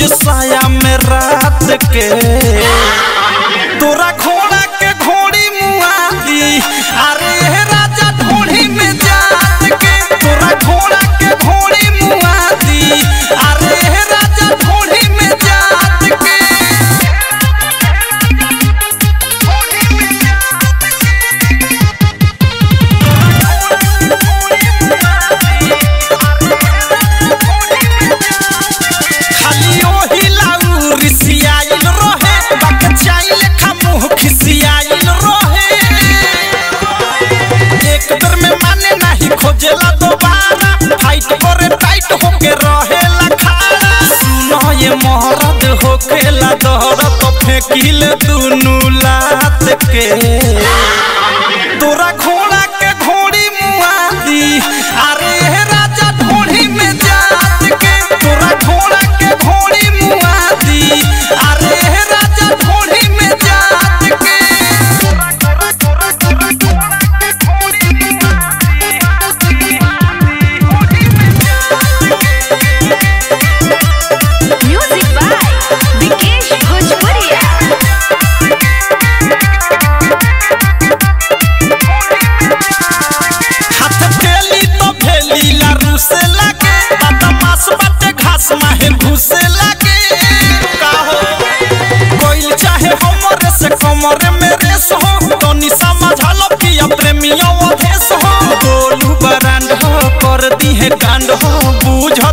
रोज साया में रात के तोरा घोड़ा के घोड़ी मुआली अरे हे राजा ढोड़ी में जात के तोरा घोड़ा के घोड़ी मुआली अरे हे राजा ढोड़ी में जात के खाली ओही लाऊ रिसियाइल रहे बाक चाइल खा मुंह खिसियाइल रहे एक दर में माने नाही खोजेला दोबारा फाइट करे टाइट होके रहेला खाड़ा सुनो ये मोहरद होकेला दहर तो फेंकिल दुनु लात के तोरा घोड़ा के घोड़ी मुआदी अरे हे राजा ढोड़ी में जात के तोरा घोड़ा के घोड़ी मुआदी अरे हे राजा ढोड़ी में जात के Music by Vikesh Bhojpuria. हाथ टेली तो भेली लारू से लागे बदमाश बाटे घास माहे घुसे लागे काहो कोइल चाहे हमरे से कमरे में रेस हो तनी समझल पिया प्रेमियों अधेस हो गोलू बरांड हो कर दी है कांड हो बूझ